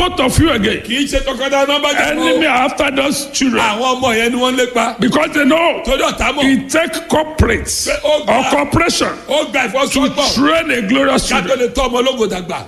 both of you again. kì í ṣe tọkọtaya nọ́mbà jẹ́ Enemy are after those children àwọn ọmọ yẹn ni wọ́n lépa because they know torí ọ̀tá mọ̀ it take corporates Oh, God. or corporation ó gba to ìfọsọ́gbọ̀ train a glorious ká tó children. lè tọ́ ọmọ ológo dàgbà.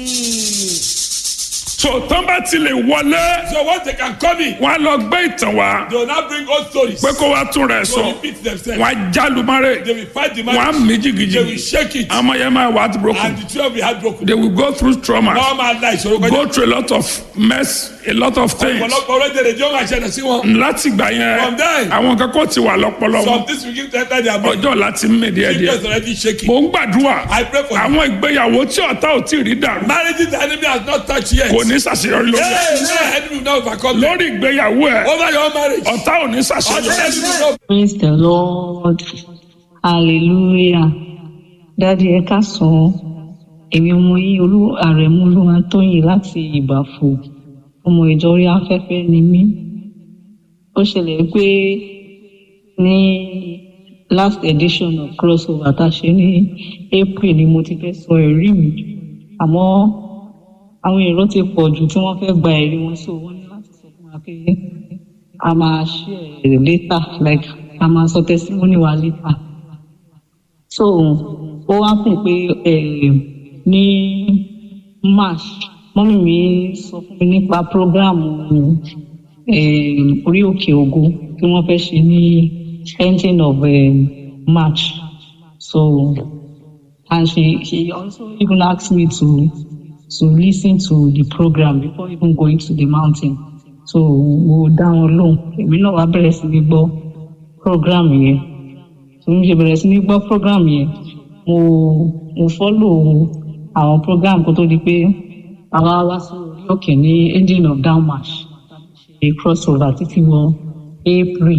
So tán bá ti lè wọlé, so once they can come in wọ́n á lọ gbé ìtàn wá they will now bring old stories. pé kó wá tún rẹ̀ so sọ. repeat themselves. Wọ́n á jálùmárè, they will fight the wọ́n á man. mí they will jìgìjìgì. shake it. Àmọ́ yẹn máa wà á ti and broken. the twelve will heartbroken. They will go through trauma, wọ́n máa la ìṣòro kọjá. go through a lot of mess, a lot of things. ọ̀pọ̀lọpọ̀ orílẹ̀-èdè tí ó máa ṣẹlẹ̀ sí wọn. Láti gbà From yẹn, there. àwọn kan kò ti wà lọ́pọlọ some wọn. things will give to enter their body. Ọjọ́ láti mí díẹ̀díẹ̀. Jesus already shaking. Mò ń gbàdúrà. I pray for you. Àwọn ìgbéyàwó tí ọ̀tá ò tí ì rí dàrú. marriages the enemy has not touched yet. Kò ní ṣàṣeyọrí lórí. ẹ̀. Hey, no enemy will not overcome them. Lórí ìgbéyàwó ẹ̀, over your marriage. ọ̀tá ò ní Or the ṣàṣeyọrí. enemy will not. Praise the Lord. Hallelujah. Dádì ẹ káàsán. Èmi ọmọ yín olú àrẹ̀mú Olúwatóyìn láti Ìbàfò. Ọmọ ìjọ orí afẹ́fẹ́ ni mí. Ó ṣẹlẹ̀ pé ní last edition of crossover tá a ṣe ní April ni mo ti fẹ́ sọ ẹ̀rí mi. Àmọ́ àwọn èrò ti pọ̀ jù tí wọ́n fẹ́ gba ẹ̀rí wọn sí owó ní láti sọ fún wa pé a máa share later like a máa sọ testimony wa later so ó wá kùn pé eh, ní march mọ́mí mi sọ fún mi nípa program eh, orí òkè ògo tí wọ́n fẹ́ ṣe ní ending of eh, march so and she she also even asked me to to listen to the program before even going to the mountain so mo dá wọn lóhùn èmi náà wá bẹ̀rẹ̀ sí ní gbọ́ program yẹn so mo ṣe bẹ̀rẹ̀ sí ní gbọ́ program yẹn mo mo follow àwọn program kó tó di pé àwa wá sí orí òkè ní ending of down march ṣe crossover títí wọ april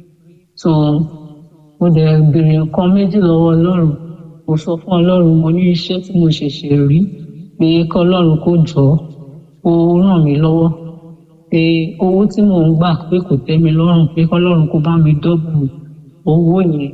so mo dẹ̀ béèrè nǹkan méjì lọ́wọ́ ọlọ́run mo sọ fún ọlọ́run mo ní iṣẹ́ tí mo ṣẹ̀ṣẹ̀ rí pé kọ́lọ́run kó jọ ó ràn mí lọ́wọ́ pé owó tí mò ń gbà pé kò tẹ́ mi lọ́rùn pé kọ́lọ́run kó bá mi dọ́bù owó yẹn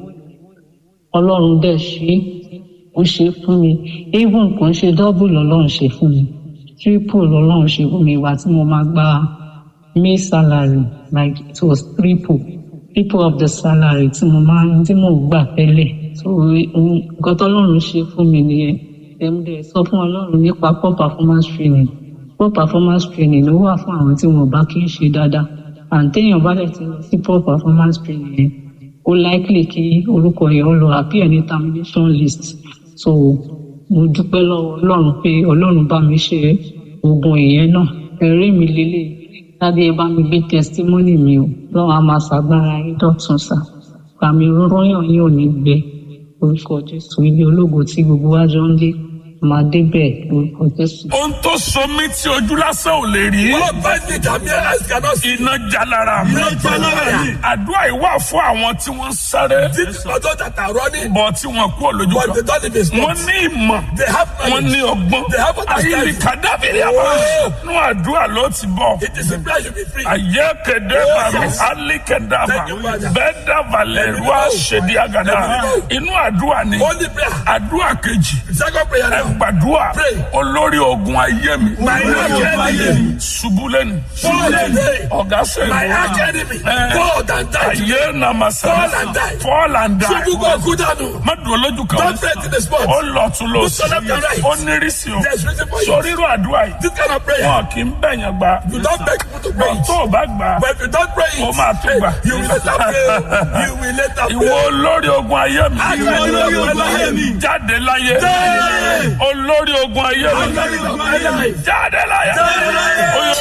ọlọ́run dẹ̀ ṣe é ó ṣe é fún mi even kò ń ṣe dọ́bù lọ́lọ́run ṣe fún mi triple lọ́lọ́run ṣe fún mi ìwà tí mo máa gba may salary like it was triple triple of the salary tí mo máa ń tí mò ń gbà tẹ́lẹ̀ so nǹkan tọ́lọ́run ṣe fún mi nìyẹn ẹ̀mú dẹ̀ sọ fún ọlọ́run nípa poor performance training poor performance training ló wà fún àwọn tí wọn bá kí ń ṣe dáadáa and téèyàn bá dẹ̀ ti lọ sí poor performance training yẹn ó likely kí orúkọ yẹn ó lọ appear ní termination list so mo dúpẹ́ lọ́wọ́ ọlọ́run pé ọlọ́run bá mi ṣe oògùn ìyẹn náà ẹ̀rí mi lélẹ̀ lábẹ ẹ bá mi gbé testimony mi o lọ́wọ́ a máa ṣàgbára yín dọ̀tun sá pàmì rọyàn yín ò ní gbẹ orúkọ jésù ilé ológo tí gbogbo wa jọ ń lé máa débẹ̀ orúkọ jésù. Ohun tó so mí tí ojú lásán ò lè rí. What binds me that mere eyes cannot see. Iná jalara mi. Iná jalara mi. Àdúrà yìí wà fún àwọn tí wọ́n ń sáré. These people that are running, Bọ̀ tí wọ́n kú olójú but they kan. don't live in Wọ́n sports. ní ìmọ̀. They have Wọ́n ní knowledge. ọgbọ́n. They have understanding. Ayílí kàdáfìrí àbá. Oh. Nú àdúrà ló ti bọ̀. It is a prayer you be free. Ayé kéde Oh, bàmí, yes. alí kédàbà, Thank you, Father. bẹ́ẹ̀ dàbà lẹ́rú àṣẹdí àgàdà. Inú àdúrà ni. Only prayer. Àdúrà kejì. Second prayer Ẹ now. gbàdúrà. Pray. Olórí ogun ayé mi. My enemy. Ṣubú lẹ́nu. Fall today. Ọ̀gá sẹ́yìn. My arch enemy. Eh. God and die. Ayé nàmàsà. Fall and die. Fall and die. Ṣubú kò kú dànù. Má dùn lójú kan. Don't faint in the spot. Ó lọ tún lọ Do sí. so left and right. Ó nírísí o. There's reason for you. Sórí irú àdúrà yìí. This kind of prayer. Wọn kì í bẹ̀yàn gbà. You don't beg people to pray Bọ̀ it. tó o bá gbà. But if you don't pray it, Ó máa tún gbà. you will later pray. You will later Ìwọ pray. olórí ogun ayé mi. Ìwọ olórí ogun ayé mi. Jáde láyé. Jáde. Olórí ogun ayé mi. Olórí ogun ayé mi. Jáde láyé. Jáde láyé. Oyo.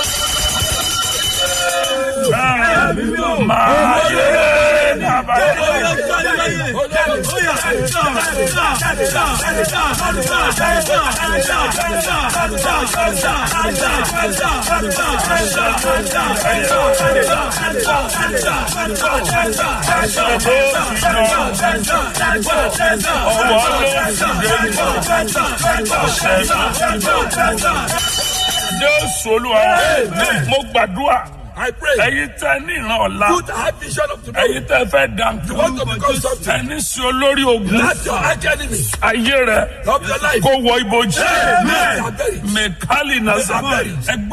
Máa yé nàbàdé. Jésù Olúwa mo gbàdúrà I pray. ẹ̀yin tẹ́ ní ìran ọ̀la Put a high vision of tomorrow. ẹ̀yin tẹ́ fẹ́ dànkú You want to become something. ẹni sí olórí ogun That's your arch enemy ayé rẹ of your life. kó wọ ibojì Amen. mẹkálì nàzà Amen. ẹgbẹ́.